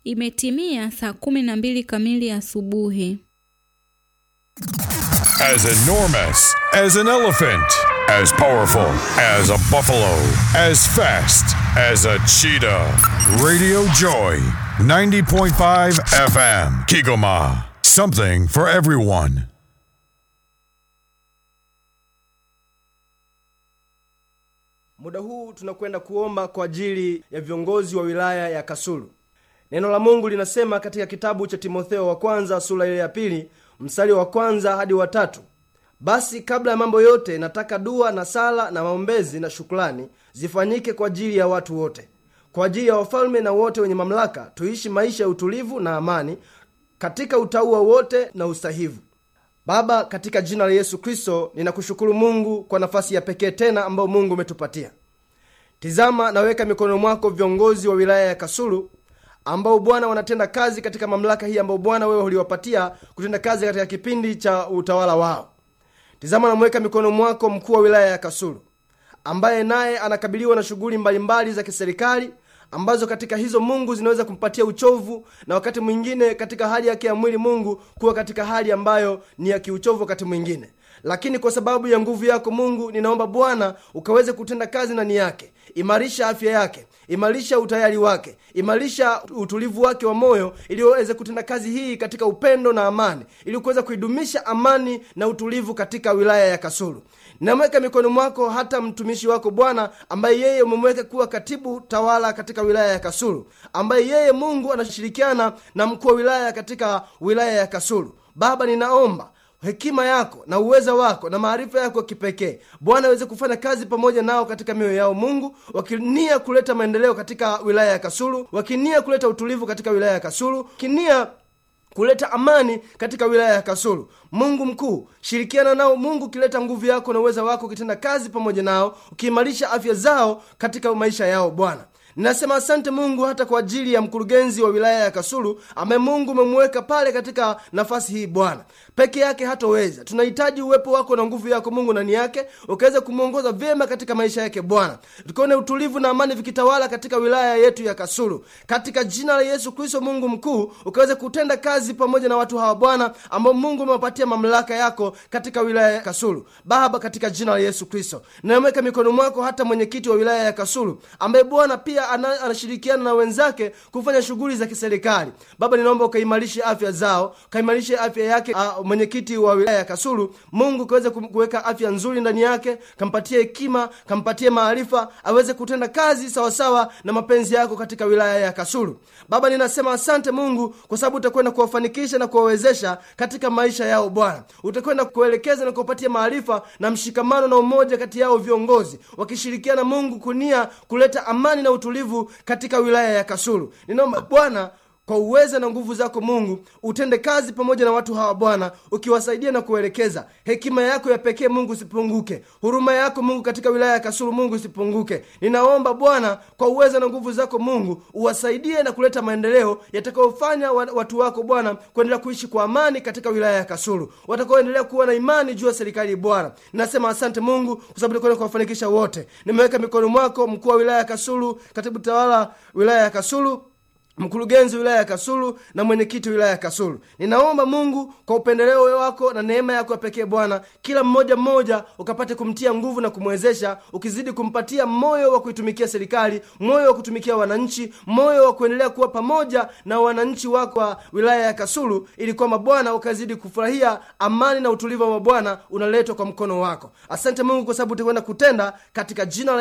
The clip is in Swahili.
Imetimia saa kumi na mbili kamili asubuhi. As enormous as an elephant, as powerful as a buffalo, as fast as a cheetah. Radio Joy, 90.5 FM, Kigoma. Something for everyone. Muda huu tunakwenda kuomba kwa ajili ya viongozi wa wilaya ya Kasulu. Neno la Mungu linasema katika kitabu cha Timotheo wa kwanza sura ile ya pili mstari wa kwanza hadi wa tatu basi kabla ya mambo yote nataka dua na sala na maombezi na shukrani zifanyike kwa ajili ya watu wote, kwa ajili ya wafalme na wote wenye mamlaka, tuishi maisha ya utulivu na amani katika utauwa wote na usahivu. Baba, katika jina la Yesu Kristo, ninakushukuru Mungu kwa nafasi ya pekee tena ambayo Mungu umetupatia. Tizama, naweka mikono mwako viongozi wa wilaya ya Kasulu ambao Bwana wanatenda kazi katika mamlaka hii ambayo Bwana wewe uliwapatia kutenda kazi katika kipindi cha utawala wao. Tizama, namweka mikono mwako mkuu wa wilaya ya Kasulu ambaye naye anakabiliwa na shughuli mbalimbali za kiserikali ambazo katika hizo Mungu zinaweza kumpatia uchovu na wakati mwingine katika hali yake ya mwili Mungu kuwa katika hali ambayo ni ya kiuchovu wakati mwingine, lakini kwa sababu ya nguvu yako Mungu, ninaomba Bwana ukaweze kutenda kazi ndani yake. Imarisha afya yake, imarisha utayari wake, imarisha utulivu wake wa moyo, ili waweze kutenda kazi hii katika upendo na amani, ili kuweza kuidumisha amani na utulivu katika wilaya ya Kasulu. Namweka mikononi mwako hata mtumishi wako Bwana, ambaye yeye umemweka kuwa katibu tawala katika wilaya ya Kasulu, ambaye yeye Mungu anashirikiana na mkuu wa wilaya katika wilaya ya Kasulu. Baba, ninaomba hekima yako na uweza wako na maarifa yako kipekee Bwana aweze kufanya kazi pamoja nao katika mioyo yao Mungu, wakinia kuleta maendeleo katika wilaya ya Kasulu, wakinia kuleta utulivu katika wilaya ya Kasulu, wakinia kuleta amani katika wilaya ya Kasulu. Mungu mkuu, shirikiana nao Mungu, ukileta nguvu yako na uweza wako, ukitenda kazi pamoja nao, ukiimarisha afya zao katika maisha yao Bwana. Ninasema asante Mungu hata kwa ajili ya mkurugenzi wa wilaya ya Kasulu ambaye Mungu umemweka pale katika nafasi hii Bwana. Peke yake hatoweza, tunahitaji uwepo wako na nguvu yako Mungu ndani yake, ukaweza kumwongoza vyema katika maisha yake Bwana, tukione utulivu na amani vikitawala katika wilaya yetu ya Kasulu, katika jina la Yesu Kristo. Mungu mkuu, ukaweze kutenda kazi pamoja na watu hawa Bwana, ambao Mungu umewapatia mamlaka yako katika wilaya ya Kasulu. Baba, katika jina la Yesu Kristo, ninamweka mikono mwako hata mwenyekiti wa wilaya ya Kasulu ambaye Bwana pia ana, anashirikiana na wenzake kufanya shughuli za kiserikali. Baba, ninaomba ukaimarishe afya zao, ukaimarishe afya yake uh, mwenyekiti wa wilaya ya Kasulu. Mungu kaweze kuweka afya nzuri ndani yake, kampatie hekima, kampatie maarifa, aweze kutenda kazi sawasawa na mapenzi yako katika wilaya ya Kasulu. Baba, ninasema asante Mungu kwa sababu utakwenda kuwafanikisha na kuwawezesha katika maisha yao Bwana, utakwenda kuelekeza na kuwapatia maarifa na mshikamano na umoja kati yao viongozi, wakishirikiana Mungu kunia kuleta amani na utulivu katika wilaya ya Kasulu. Ninaomba Bwana kwa uweza na nguvu zako Mungu utende kazi pamoja na watu hawa Bwana, ukiwasaidia na kuelekeza. Hekima yako ya pekee Mungu isipunguke, huruma yako Mungu katika wilaya ya Kasulu Mungu isipunguke. Ninaomba Bwana kwa uweza na nguvu zako Mungu uwasaidie na kuleta maendeleo yatakayofanya watu wako Bwana kuendelea kuishi kwa amani katika wilaya ya Kasulu, watakaoendelea kuwa na imani juu ya serikali Bwana. Ninasema asante Mungu kwa sababu utakwenda kuwafanikisha wote. Nimeweka mikono mwako mkuu wa wilaya ya Kasulu, katibu tawala wilaya ya Kasulu mkurugenzi wilaya ya Kasulu na mwenyekiti wilaya ya Kasulu. Ninaomba Mungu kwa upendeleo wako na neema yako ya pekee Bwana, kila mmoja mmoja ukapate kumtia nguvu na kumwezesha, ukizidi kumpatia moyo wa kuitumikia serikali, moyo wa kutumikia wananchi, moyo wa kuendelea kuwa pamoja na wananchi wako wa wilaya ya Kasulu, ili kwamba Bwana ukazidi kufurahia amani na utulivu wa Bwana unaletwa kwa mkono wako. Asante Mungu kwa sababu utakwenda kutenda katika jina la